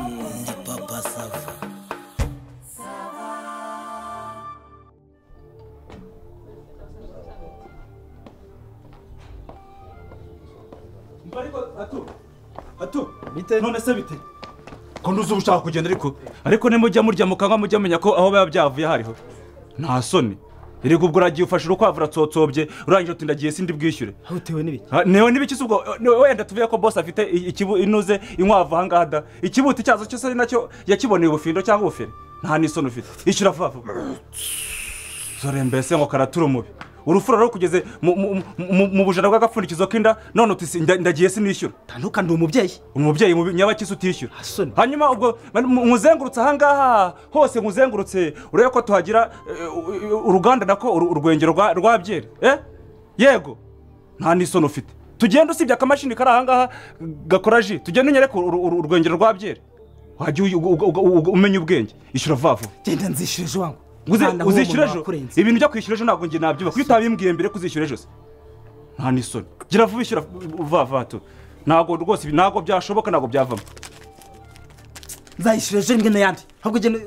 Ndi papa sava Mba ariko atu atu bite none se bite ko ntuzi uba ushaka kugenda ariko ariko nimujya murya mukanywa mujya menya ko aho biba byavuye hariho nta soni erega ubwo uragiye ufashe urukwavu uratsotsobye urangije uti ndagiye sindi bwishyure aho utewe n'ibiki Ah, newe n'ibiki se ubwo ni wowe wenda tuvuye ko bose afite i- ikibu inuze inkwavu ahangaha da ikibuti cyazo cyose ari nacyo yakiboneye ubufindo cyangwa ubufiri nta n'isoni ufite ishyura vuba vuba dore mbese ngo karatura umubi urufuro rero kugeze mu- mu- mu- mu bujana bw'agapfundikizo k'inda none uti si- nda- ndagiye sinishyura ntanuka ndi umubyeyi umubyeyi mubi nyabakisi utishyura Hasoni. hanyuma ubwo nkuzengurutse ahangaha hose nkuzengurutse urebe ko tuhagira eh, u- u- uruganda nako uru- urwengero rwa- rwa byeri eh? yego nta n'isoni ufite tugenda usibye akamashini kari ahangaha gakora ji tugenda unyereke uru- uru- urwengero rwa byeri wajya uyu- ugu- ugu- ugu- umenya ubwenge ishyura vuba vuba genda nzishyure ejo wangu Uze- Nta na huwo uzishyura umuntu ejo wakurenze. ibintu byo kwishyura ejo ntabwo njye nabyuba kuko iyo utabimbwiye mbere ko uzishyura ejo se nta n'isoni gira vuba ishyura vuba vuba tu ntabwo rwose ibi ntabwo byashoboka ntabwo byavamo nzayishyura ejo rimwe n'ayandi ahubwo ugenda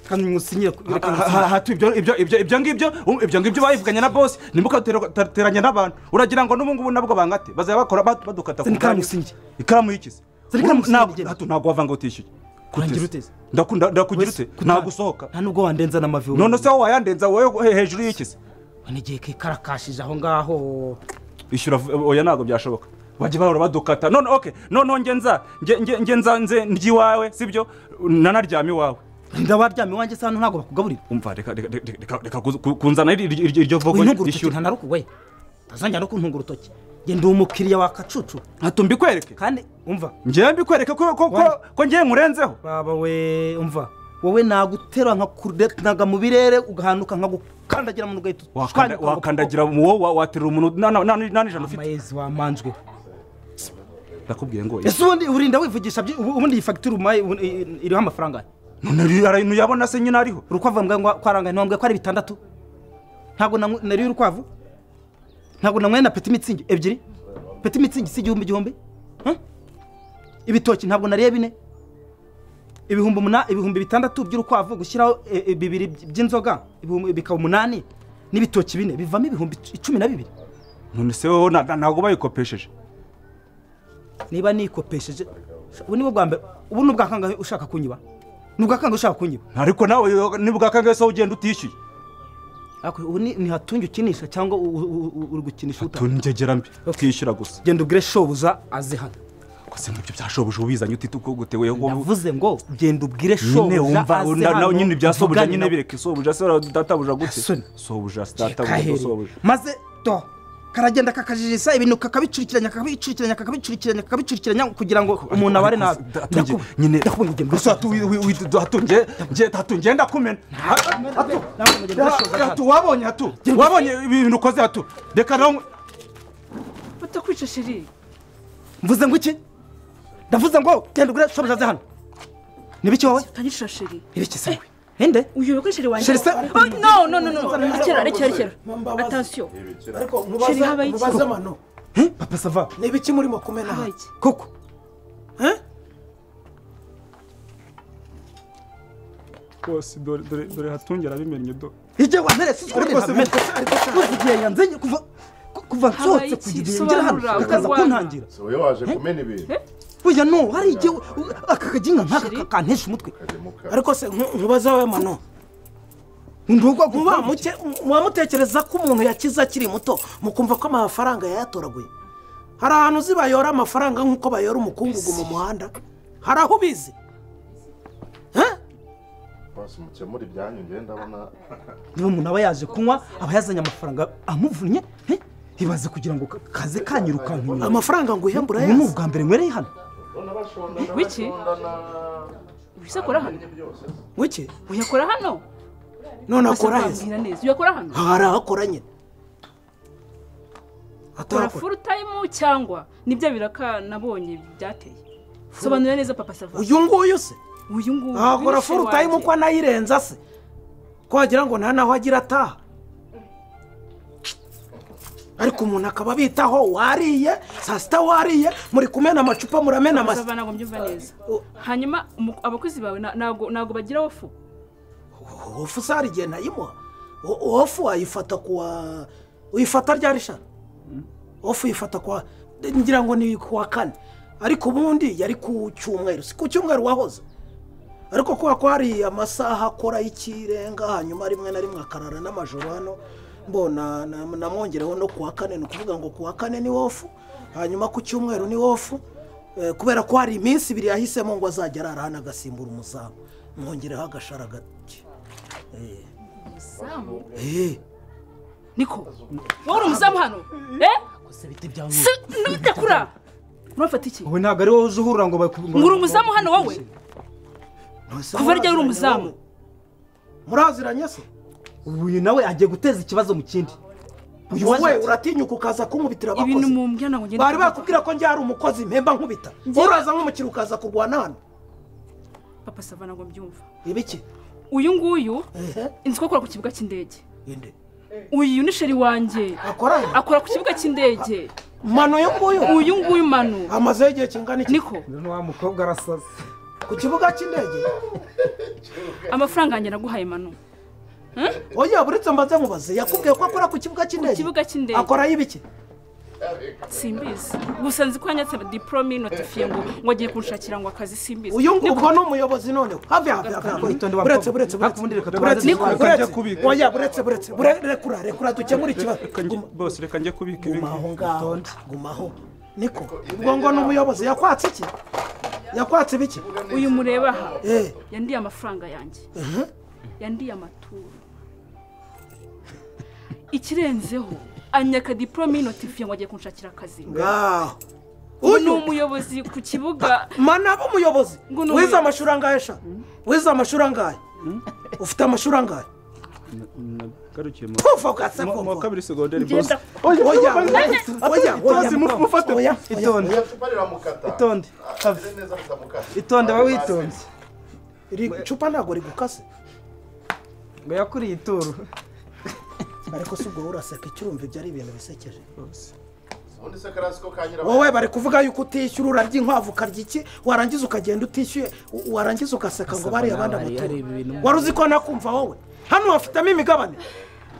kanywusinyire Ha- ha- hatu ibyo ibyo- ibyo ibyo ngibyo um, ibyo ngibyo bayivuganye na bosi nimukateranye n'abantu uragira ngo n'ubu ngubu nabwo bangate bazajya bakora bad- badukata ku Zana ikaramu bwanyu. usinyire. ikaramu y'ikisi Zana ikaramu Ura- ntabwo- usinyire. hatu ntabwo wavanga ngo utishyuye Wangira Kuteze. uteze. Ndakunda- ndakugira ute ntabwo usohoka nta nubwo wandenza n'amavi wowe. none se wowe wayandenza wowe he- hejuru y'ikisi Wane igihe kikarakashije aho ngaho ishyura vu- oya ntabwo byashoboka bajya bahora badukata none oke noneho njye nza njye- njye- njye nza nze ndyiwawe sibyo nanaryame iwawe rinda waryamye iwanjye se hano ntabwo bakugaburira umva reka reka reka- reka reka kuza- ku- kunzana iri- iri- iri- iryo vogo wintunga urutoki nta rishyura na ruku we utazongera no kuntunga urutoki genda uwo mukiriya wa kacucu hato mbikwereke kandi umva ngewe mbikwereke ko ko ko Wani. ko ngewe nkurenzeho baba we umva wowe nagutera nkakuretaga mu birere ugahanuka nkagukandagira mu gahita Wakanda- wakandagira uwo wa- waterura umuntu nta- nta- nta nta n'ijana ufite amayezi wamanjwe ndakubwiye ngo ese ubundi urinda wivugisha byi- ubu- ubundi iyi fagitire umuhaye ubu- i- iriho amafaranga none ari- ntuyabona se nyine ariho urukwavu mbwa ngo kwarangaye ntiwambwiye ko ari bitandatu ntabwo nanwe- nariye urukwavu ntabwo nanyweye na peti mitsingi ebyiri peti mitsingi si igihumbi igihumbi Huh? ibitoki ntabwo nariye bine ibihumbi umuna- ibihumbi bitandatu by'urukwavu gushyiraho e, e, bibiri by- by'inzoga ibihumbi- bikaba umunani n'ibitoki bine bivamo ibihumbi cumi na bibiri none se wowe na- na- ntabwo bayikopesheje niba nikopesheje ubu nibo bwa mbere ubu ni ubwa kangahe ushaka kunyiba ni ubwa kangahe ushaka kunyiba ariko nawe yo- nibwa kangahe se wowe ugenda utishyuye Ariko ubu ni ni hatunge ukinisha cyangwa u- u- u- uri gukinisha utaha tunjegera mbi twishyura gusa genda ugure shobuza aze hano gusa nk'ibyo byashoboje ubizanye uti tukugutewe wowe navuze ngo genda ubwire nyine shobuja wumva aze na- nawe hano, nyine ibya sobuja tuvugane nyine nawe. bireke sobuja se ura- databuja gute Soni. sobuja se Reka databuja here. sobuja maze to karagenda kakajijisa ibintu kakabicurikiranya kakabicurikiranya kakabicurikiranya kakabicurikiranya kugira ngo umuntu abare nabi Ndaku- nyine ndakubona ugenda gusa hatu wi- wi- wi- hatu nge- nge- hatu ngenda kumena hatu Nawe ugenda udashoza hatu wabonye hatu wabonye ibintu ukoze hatu reka nawe batakwica sheri mvuze ngo iki ndavuze ngo genda ugure shobuja aze hano nibiki wowe utanyicira sheri nibiki se wowe? ninde uyobe ko sheri wanjye Sheri se- Oh, no no no no rekera rekera rekera atansiyo ariko Sheri, mubaza habaye iki? mubaze amano Eh, papa sava ni ibiki murimo kumena aha? iki koko Eh? rwose dore dore dore hatungera bimennye do igihe wamperetse Ariko se- ukuntu kuva igihe yanzanye kuva kuva nsohotse iki? kugira igihe ngera hano Sobanura, akaza urwana. kuntangira So wowe waje kumena ibintu oya no hari igihe u- aka kajinga nk'aka Shiri. kakantesha umutwe kagemuka ariko se nku- nkubaze wowe mano ndugwa muba guha muke muba mutekereza ko umuntu yakize akiri muto mukumva ko amafaranga yayatoraguye hari ahantu uzi bayora amafaranga nk'uko bayora umukungugu mu muhanda hari aho ubizi Eh? basi mukemura ibyanyu njyewe ndabona niba umuntu aba yaje kunywa aba yazanye amafaranga amuvunnye eh? ibaze kugira ngo ka- kaze kanyirukankira amafaranga nguhembura ubu ni yazi ubwa mbere nywereye hano ndabona bashondana Wiki? bashondana ubisakora hano byose wiki uyakora hano none akora heza mbwira neza uyakora hano hari aho akora nyine kora atarakora full time cyangwa nibyo biraka nabonye byateye sobanura neza papa sava uyu nguyu se uyu nguyu ahakora wishe full time wanjye. uko anayirenza se ko wagira ngo nta naho agira ataha ariko umuntu akaba abitaho wariye saa sita wariye muri kumena amacupa muramena amasi basaba ntabwo mbyumva neza o- hanyuma umu- abakozi bawe na- ntabwo ntabwo bagira wofu wofu sari igihe nayimuha wo- wofu wayifata kuwa uyifata ryari shana wofu uyifata kuwa ngira ngo ni kuwa kane ariko ubundi yari ku cyumweru si ku cyumweru wahoze ariko kubera ko hari amasaha akora y'ikirenga hanyuma rimwe na rimwe akarara n'amajoro hano mbona na- namwongereho no kuwa kane ni ukuvuga ngo kuwa kane ni wofu hanyuma ku cyumweru ni wofu Eh, kubera ko hari iminsi ibiri yahisemo ngo azajya arara hano agasimbura umuzamu mwongereho agashara gake Eh, niko wowe uri umuzamu hano eh si ntubitakura urafata iki wowe ntabwo ari wowe uza uhurura ngo baku- ngo- ngo uri umuzamu hano wowe ntose kuva ryari uri muraziranye umuzamu wowe? muraziranye se uyu nawe agiye guteza ikibazo mu kindi uyu wowe waje uratinyuka ukaza kunkubitira ibintu abakozi mu mbya ntabwo ngenda bari bakubwira ko njya ari umukozi mpemba nkubita Njye- uraza nk'umukiriya ukaza kurwana hano papa sava ntabwo mbyumva ibiki uyu nguyu ehe inzu ko akora ku kibuga cy'indege inde uyu ni sheri wanjye akora he? akora ku kibuga cy'indege mano yo nguyu uyu nguyu manu amazeho igihe kingana iki niko uyu wa mukobwa arasaze ku kibuga cy'indege amafaranga yanjye naguhaye manu oya buretse mbaze mubaze yakubwiye ko akora ku kibuga cy'indege kibuga cy'indege. akora y'ibiki simbizi gusa nzi ko yanyatse diporome notifiye ngo ngo agiye kunshakira ngo akazi simbizi uyu nguyu ubwo ni umuyobozi noneho hafi hafi hafi hafi Witonde wa buretse mukobwa. buretse Hafi ubundi reka tubanze buretse tujye buretse kubika. oya buretse buretse bure- rekura rekura dukemure ikibazo Reka njye- Guma- bose reka njye kubika ibi guma aho ngaho guma aho niko ubwo ngo ni umuyobozi yakwatse iki yakwatse ibiki uyu mureba aha Eh. yandiye amafaranga yanjye yandiye amaturo ikirenzeho anyaka diporome notifiye ngo agiye kunshakira akazi ngaho ni uyu umuyobozi ku kibuga manaba umuyobozi Ngo ni wize umuyobozi. amashuri angahe sha wize amashuri angahe ufite amashuri angahe garukiye mu kuva ugatse mu- mu wa kuva kabiri segonderi bose oya oya oya oya Tozi mu- mufate. oya itonde Oya, cupa riramukata itonde Ameze neza riramukata itonde aba witonze iri cupa ntabwo rigukase ngo yakuriye ituro ariko si ubwo uraseka icyumva ibyo ari ibintu bisekeje ubundi se karasi ko kanyira wowe bari kuvuga yuko utishyura urarya inkwavu ukarya iki warangiza ukagenda utishyuye u- warangiza ugaseka ngo bariya abandi nawe amaturo areba ibintu- wari uzi ko nakumva wowe hano wafitemo imigabane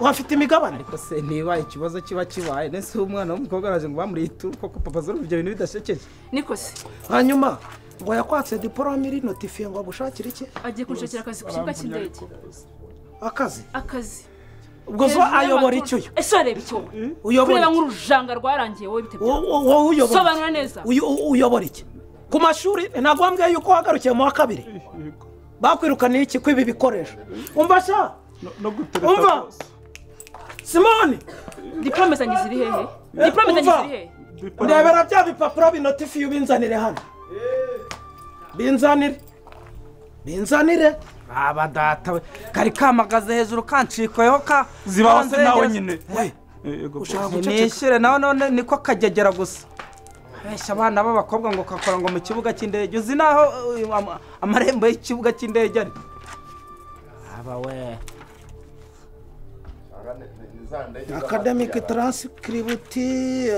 wafite imigabane ariko se ntiba ikibazo kiba kibaye nese umwana w'umukobwa araje ngo bamuriye ituru koko papa z'uruhu ibyo bintu bidashekeje niko se hanyuma ngo yakwatse diporome iri notifiye ngo agushakire iki agiye kunshakira akazi ku kibuga cy'indege akazi akazi ubwo zo ayobora icyo uyu ese ureba icyo Uyobora kureba iki? nk'urujanga rwarangiye wowe bite Wo- wo- wowe uyobora sobanura neza uyu- u- uyobora iki ku mashuri ntabwo wambwiye yuko wagarukiye mu wa kabiri bakwirukaniye iki kw'ibi bikoresho umva sha no gutereta umva bose simoni diporome zanjye ziri hehe diporome zanjye umva. ziri hehe ndebera bya bipapuro binotifiye ubinzanire hano binzanire binzanire aba data we kari kamagaze hejuru kancikoyeho ka zibaho se nawe nyine we yego ushaka guceceka nishyure nawe none niko kagegera gusa benshi abana b'abakobwa ngo kakora ngo mu kibuga cy'indege uzi naho uyu ama- amarembo y'ikibuga cy'indege ari aba we Aha ni- ni- ni za ndege akademike z'amadiyara. taransikiributi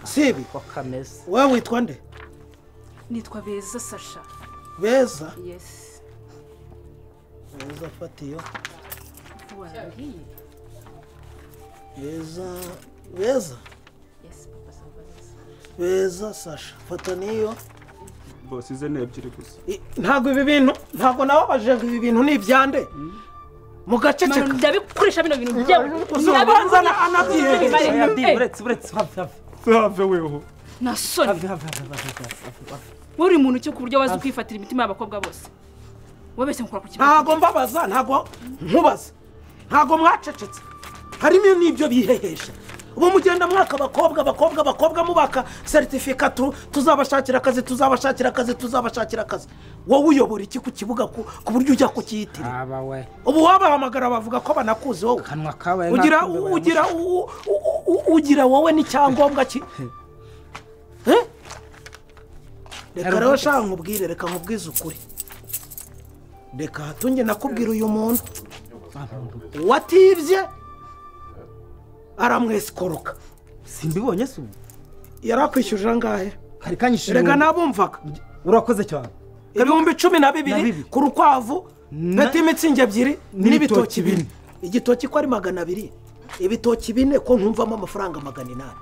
sibi ko kameze wowe witwa nde nitwa beza sasha beza yesi beza fatiyo wabwiye beza beza yesi papa sava neza beza sasha fata niyo bose ize ni ebyiri gusa I- ntabwo ibi bintu ntabwo nababaje ngo ibi bintu ni ibyande mugaceceka ndabikoresha bino bintu byawe uzabanza na anabyiye uretse uretse hafi hafi have weho na soni hafi hafi hafi hafi hafi hafi hafi uri muntu cyo ku buryo wazi kwifatira imitima y'abakobwa bose wabeshye nkora ku kibuga ntabwo mbabaza ntabwo nkubaza ntabwo mwacecetse harimo n'ibyo bihehesha ubu mugenda mwaka abakobwa abakobwa abakobwa mubaka seritifika tu- tuzabashakira akazi tuzabashakira akazi tuzabashakira akazi wowe uyobora iki ku kibuga ku ku buryo ujya kucyitira aba we ubu wabahamagara bavuga ko banakuzi wowe kanwa kabaye ugira nk'akumbe bayamushyize. ugira u- u- u- ugira wowe n'icyangombwa ki Eh? reka rero shaka nkubwire reka nkubwize ukuri reka hatunge nakubwira uyu muntu watibye aramwesikoroka simbibonye se ubu yari akwishyuje angahe hari kanyishije rega ubu. nabumvaga urakoze cyane ibihumbi cumi na Na bibiri bibiri. ku rukwavu Na- peti imitsingi ebyiri n'ibitoki n'ibitoki bine bine. igitoki ko ari magana abiri ibitoki bine ko ntumvamo amafaranga magana inani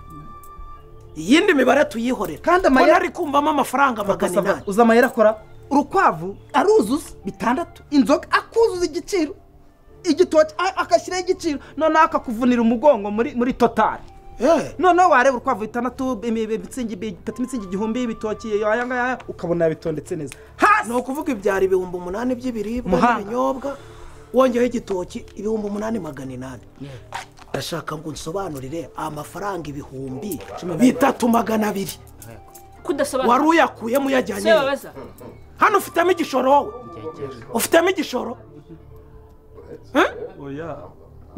iyindi mibare tuyihorere Kandi ko amayeri- nari kumvamo amafaranga magana Bakasaba, inani uzi amayeri akora urukwavu aruzuza bitandatu inzoga akuzuza igiciro igitoki a- agashyiraho igiciro noneho akakuvunira umugongo muri muri totari Eh, noneho wareba urukwavu bitandatu imi- imi- imitsingi bi- peti imitsingi igihumbi ibitoki aya ngaya ukabona yabitondetse neza hasi ni ukuvuga ibyara ibihumbi umunani by'ibiribwa Muhanga. n'ibinyobwa wongeyeho igitoki ibihumbi umunani magana inani ndashaka ngo unsobanurire amafaranga ibihumbi bitatu magana abiri wari kudasobanura uyakuyemo se uyajyanye babaza hano ufitemo igishoro wowe ufitemo igishoro oya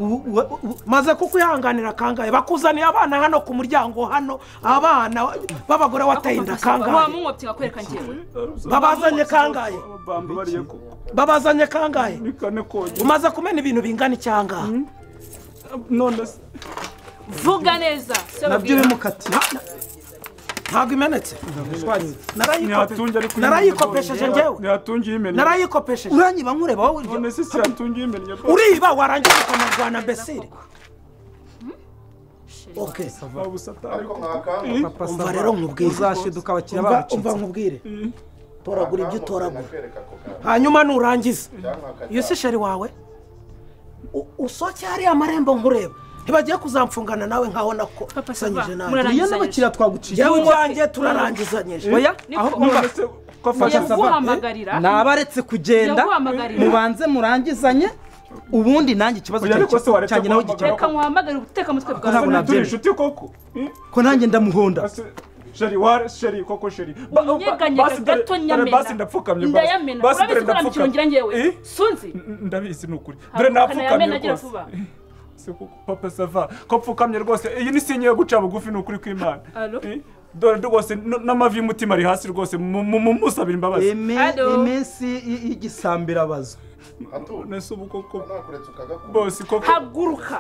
Ubu- ubu- ubu- maze kuko uyihanganira kangahe bakuzaniye abana hano ku muryango hano abana b'abagore wataye inda wa kangahe munkobyi bakwereka njyewe babazanye kangahe bambabariye ko babazanye kangahe ni kane konyine umaze kumena ibintu bingana icyangahe none se vuga neza se nabyo babwira bimukatiye ntabwo imenetse ntihatunge ariko uyimenye narayikopesheje bwongera. njyewe ntihatunge uyimennye narayikopesheje uranyiba nkureba wowe none se si hatunge uyimennye uriba warangiza ukanarwana mbese oke waba usataye ariko mwakanga Papa Umva Saba, rero nkubwire. uzashiduka abakiriya umva bacu umva nkubwire toragura ibyo utoragura nakwereka ako kantu hanyuma nurangiza cyangwa nkakata- iyo si sheri wawe u- usohoke hariya amarembo nkureba ntibagiye kuzamfungana nawe nkaho Papa Saba, nakusanyije nawe murara- iyo n'abakiriya twaguciye yewe ibyanjye turarangizanyije oya Niko. aho none umva se ko afashe Papa Saba, yaguhamagarira ni abaretse kugenda Yaguhamagarira. mubanze murangizanye ubundi nanjye ikibazo Oya, ariko se cyanjye waretse cyanjye nawe guhamagara? gikemuka reka nkuhamagare ubuteka mutwe se bwawe ntabwo ni turi nabyemera. inshuti koko Eh? ko nanjye ndamuhonda Ase- sheri ware sheri koko sheri Ba- ba- unyeganyega basi dore- gato dore nyamena basi ndapfukamye basi. ndayamena Basi dore urabizi ko ndapfukamye. namukirungira Eh? njyewe sunzi N- n- ndabizi ni ukuri dore Haguruka napfukamye nayamena agira rwose vuba. Se koko, papa sava ko pfukamye rwose iyi ni sinye yo guca bugufi ni ukuri kw'imana Alo? Eh? dore rwose n- n'amavi y'umutima ari hasi rwose mu- mu- mu- musabira imbabazi Eme- Ado. iminsi i- igisambirabazo Atu, nese ubu koko nakuretse ukagakunda bose koko haguruka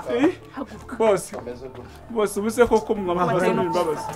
haguruka bose kameze gutya bose ubu se koko mwamahora imbabazi